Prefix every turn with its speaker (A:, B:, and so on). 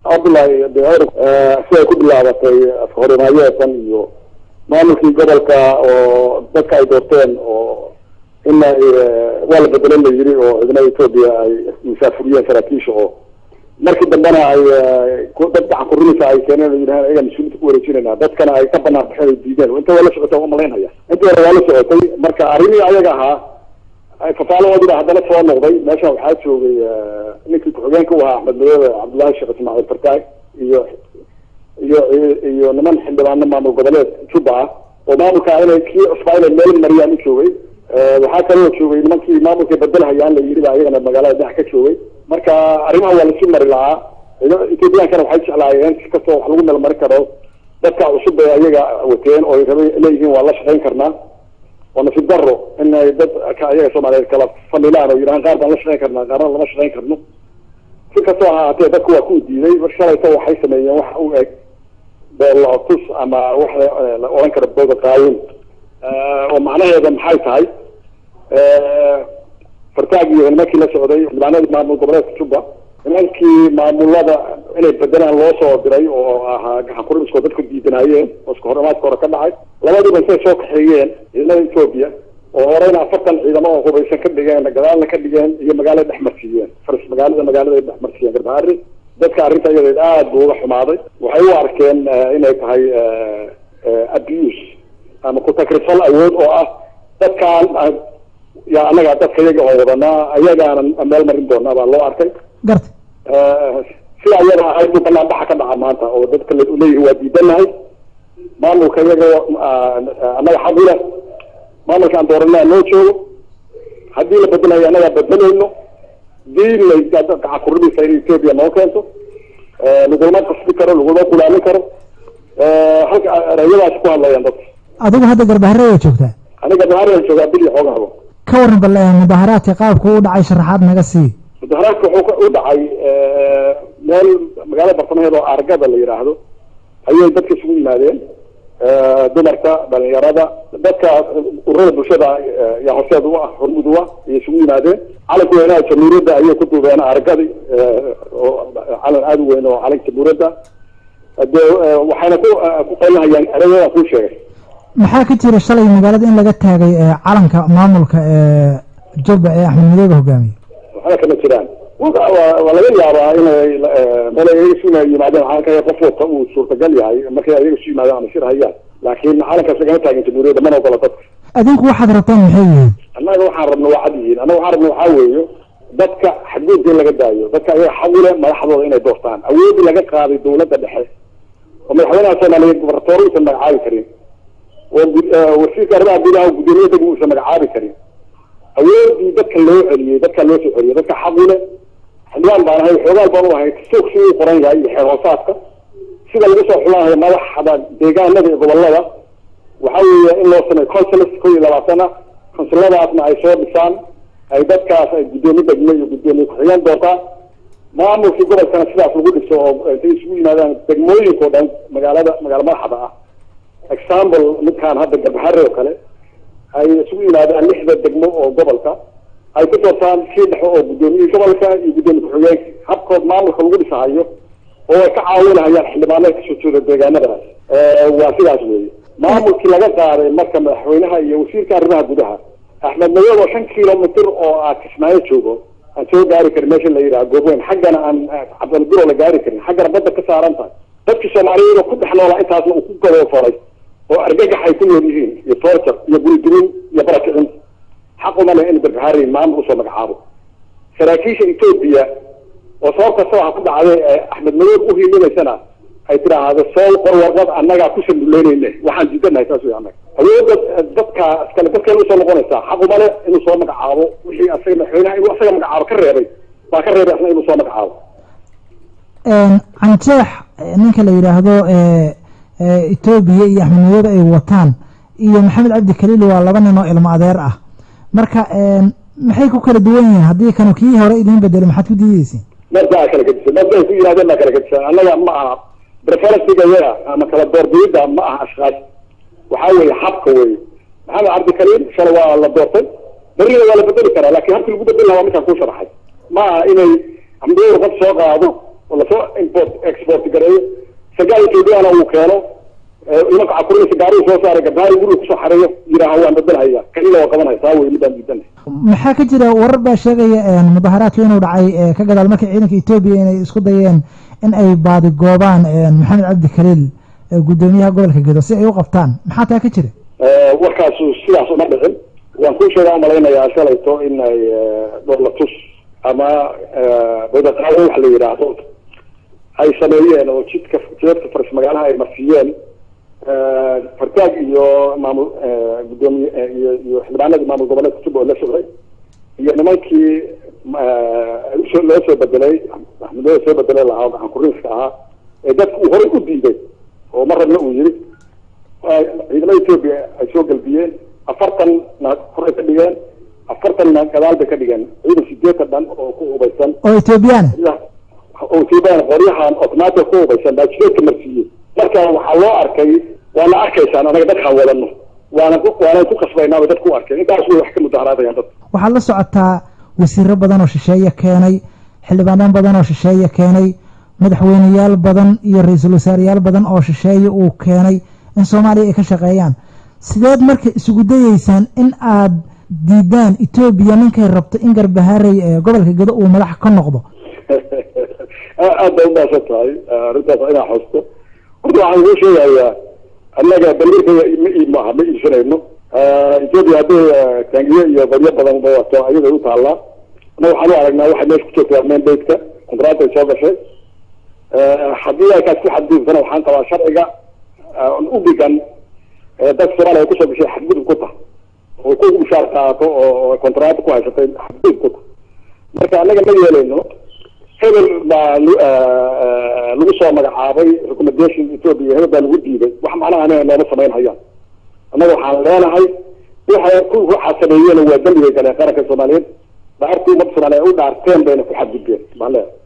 A: cabdullahi beer siday ku bilaabatay afhorimayeesan iyo maamulkii gobolka oo dadka ay doorteen oo in waa la bedelan la yiri oo ciidamada etoobiya ay musaafuriyeen saraakiisha oo markii dambena ay dad gacan kurinaysa ay keeneen yidhahan ayaga mas-uuliinta ku wareejinayna dadkana ay ka banaan baxeen ay diideen inta waa la socotay umalaynhaya intii hore waa la socotay marka arrimihii ayaga ahaa fafaalahoodii baa haddana soo noqday meeshan waxaa joogay ninkii ku-xigeenka u ahaa axmed madoobe cabdullaahi sheekh ismaaciil fartaag iyo iyo iyo niman xildhibaano maamul goboleed juba ah oo maamulka inay kii cusbaa inay meel mariyaan u joogay waxaa kaloo joogay nimankii maamulka bedelhayaan la yidhi ba ayagana magaalada dhex ka joogay marka arrimaha waa lasu mari lahaa ethoobiyankana waxay jeclaayeen si kastoo wax lagu meel mari karo dadka cusub bay ayaga wateen oo raba leeyihiin waa la shaqayn karnaa oo nasiib daro in ay dad ayaga soomaaliyeed kala fanilaan oo yidhahaan qaar baan la shaqayn karnaa qaarna lama shaqayn karno si kastoo ahaatee dadku waa ku diiday mar shalayto waxay sameeyeen wax u eg beelootus ama wax la oran karo booda qaawin oo macnaheeda maxay tahay fartaag iyo nimankii la socday xildhibaanadii maamul goboleedka juba nimankii maamulada inay bedelaan loo soo diray oo ahaa gacan kuriskoo dadku diidanaayeen oo iska horamaadka hore ka dhacay labadiiba say soo kaxeeyeen ciidamada etoobiya oo horeyna afartan ciidamo oo hubaysan ka dhigeen gadaalna ka dhigeen iyo magaalada dhex marsiiyeen faris magaalada magaalada dhex marsiiyeen garbaari dadka arrinta iyadeed aada buu uga xumaaday waxay u arkeen inay tahay abuse ama ku-takrifal awood oo ah dadkaan ya annaga dadka iyaga oo wadanaa ayagaanan meel marin doonaa baa loo arkay
B: garta
A: sida ayaga ahayd buu banaan baxa ka dhaca maanta oo dadka leeyihi waa diidanahay maamulka iyaga annaga xaq uleh maamulka aan dooranaa noo joogo haddii la bedelayo annagaa bedelayno diin lay gacan kuridaysa in etoobiya noo keento lagulama qasbi karo lagulama kulaamin karo halka erayadaas ku hadlayaan dadka
B: adigu hadda garbahare way joogtaa
A: aniga garbahare joogaa bil iyo xoogahabo
B: ka waran bal mudaharaadka qaabku u dhacay sharaxaad naga sii
A: mudaharaadka wuxuu u dhacay meel magaalada bartamaheed oo argada la yidhaahdo ayay dadka isugu yimaadeen dumarka dhalinyarada dadka ururada bulshada yaa horseed u ah hormud u ah ayay isugu yimaadeen calanka weynaha jamhuuriyadda ayay ku duubeen argadi oo calan aada u weyn oo calanka jamhuuriyadda de waxayna ku ku qaylahayaan erayadaan kuu sheegay
B: maxaa ka jira shalay magaalada in laga taagay calanka maamulka jubba ee axmed madoobe hogaamiye
A: waxba kama jiraan waa laga yaabaa inay meel ayaga isu yimaadeen calanka qof wata uu suurtagal yahay markay ayaga isu yimaadeen ama shir hayaan laakiin calankaas lagama taagin jamhuuriyadda mana ogola dadka
B: adinku waxaad rabtaan maxay yihiin
A: annaga waxaan rabna waa cad yihiin annaga waxaan rabna waxaa weeyo dadka xadgudubka in laga daayo dadka ayaga xaqule madaxdooda inay doortaan awoodii laga qaaday dawladda dhexe oo madaxweynaha soomaaliyeed gobaratoor uusan magacaabi karin oo wasiirka arrimaha gudaha gudoomiye deg uusan magacaabi karin awoodii dadka loo celiyey dadka loo soo celiyey dadka xaqule xildhibaan baan ahay xoogaal baan u ahay soog si uu qoran yahay iyo xeer hoosaadka sida lagu soo xulaanayo madaxda deegaanada iyo gobolada waxa weeye in loo sameeyo consuls kow iyo labaatan ah consuladaasna ay soo dhisaan ay dadkaas ay guddoomiye degme iyo guddoomiye ku-xigeen doontaan maamulkii gobolkana sidaas lagu dhiso oo intay isugu yimaadaan degmooyinka o dhan magaalada magaala madaxda ah example midkaan hadda garbahare oo kale ay isugu yimaadaan lixda degmo oo gobolka ay ku doortaan sii dhexo oo guddoomiyihii gobolka iyo guddoomiye ku-xigeenka habkood maamulka lagu dhisahayo oo ay ka caawinahayaan xildhibaanada kasoo jeeda deegaanadaas waa sidaas weeye maamulkii laga qaaday marka madaxweynaha iyo wasiirka arrimaha gudaha axmed madoobe oo shan kilomitr oo ah kismaayo joogo aan soo gaari karin meesha la yidhaha goobweyn xaggana aan cabdilbiro la gaari karin xaggana badda ka saaran tahay dadkii soomaaliyeed oo ku dhex noolaa intaasna uu ku gaboofaray oo argagax ay ku nool yihiin iyo torture iyo guridumin iyo barakicin xaq uma leh in garbahari maamul usoo magacaabo saraakiisha etoobiya oo sabab kastoo ha ku dhacday axmed madoobe uhiilimaysana ay tiraahdo soo qor warqad annagaa ku sanduleyneyne waxaan diidanahay saas wey annaga awoodda dadka iskale dadkeena usoo noqonaysaa xaq uma leh inuu soo magacaabo wixii asaga madaxweynaha inuu asaga magacaabo ka reebay baa ka reebay asna inuu soo magacaabo
B: canjeex ninka la yidhaahdo etoobiya iyo axmed madoobe ay wataan iyo maxamed cabdi kaliil waa laba nin oo ilmo adeer ah marka maxay ku kala duwan yihiin haddii kanu kii hore idiin bedelo maxaad ku diideysiin
A: mabdaa kala gedisan mabday ku yidhahdeen baa kala gedisan annaga ma aha preferensiga yaga ama kala doorbiyidda ma aha ashkaas waxaa weeye habka weeye maxamed cabdi kaliil shalay waa la doortay berrina waa la bedeli karaa lakin habkii lagu bedeli lahaa waa midkaan kuu sharaxay ma aha inay amdoour qof soo qaado oo lasoo import export gareeyo sagaal ethoobiyaana uu keeno nimanka cakurinaysa gaarihi soo saaray gabdhaha guriga kusoo xareeyo yidhaaha waan bedelhaya kalila waa qabanaya taa wey midaan diidan
B: maxaa ka jira warar baa sheegaya mudaharaadka inuu dhacay ka gadaal markii ciidanka etoobiya inay isku dayeen in ay baadigoobaan maxamed cabdi khaliil guddoomiyaha gobolka gedo si ay u qabtaan maxaa taa ka jira
A: warkaasu sidaas uma dhicin waan kuu sheegaa umalaynayaa shalayto in ay dhoolatus ama badaqaawo wax la yidhaahdo ay sameeyeen oo jidka jidadka faris magaalaha ay marsiiyeen fartaag iyo maamul gudoomiye iyo iyo xildhibaanadii maamul goboleedka jubba oo la socday iyo nimankii usoo loo soo bedelay axmedooda soo bedelay lahaa oo gacan kuriiska ahaa ee dadka uu horay u diiday oo mar rabna uu yiri ciidamada etoobiya ay soo galbiyeen afartan na horay ka dhigeen afartanna gadaal bay ka dhigeen ciidan sideetan dhan oo ku hubaysan
B: oo etoobiyaan
A: oo etoobiyaan qoryahan automatic ku hubaysan baa jideedka marsiiyey marka waxaa loo arkay waana arkaysaan anaga dadkaan wadano waana waana ku kasbaynaaba dadku u arkay intaas way wax ka mudaharaadayaan dad
B: waxaad la socotaa wasiiro badan oo shisheeye keenay xildhibaanaan badan oo shisheeye keenay madaxweyneyaal badan iyo ra-iisul wasaareyaal badan oo shisheeye uu keenay in soomaaliya ay ka shaqeeyaan sideed marka isugu dayeysaan in aad diidaan etoobiya ninkay rabto in garbahaarey ee gobolka gedo uu madax ka noqdo
A: aad bay umaasan tahay arrintaas inaa xusto horta waxaan kuu sheegayaa annaga daliirka ma ii maaha ma iibsanayno etoobiya hadday taangiyo iyo baryo badan ba wato ayaday u taallaa annaga waxaan u aragnaa waxay meesha ku joogtaa mandateka kontract ay soo gashay haddii ay kaas ku xadgudubtana waxaan qabaa sharciga u dhigan dadka soomaaliya ay kusoo gashay xadgudub ku tahay oo ku mushaar qaato oo kontract ku haysatay xadgudub ku tahay marka annaga ma yeelayno hebel baa lagu soo magacaabay recommendation ethoopia hebel baa lagu diiday wax macnaha anaga nooma samayn hayaan annaga waxaan leenahay waxa ku waxaa sameeyeen waa dembigay galeen qaranka soomaaliyeed dhaartii ummadda soomaaliya u dhaarteen bayna ku xadgudbeen baan leeyahay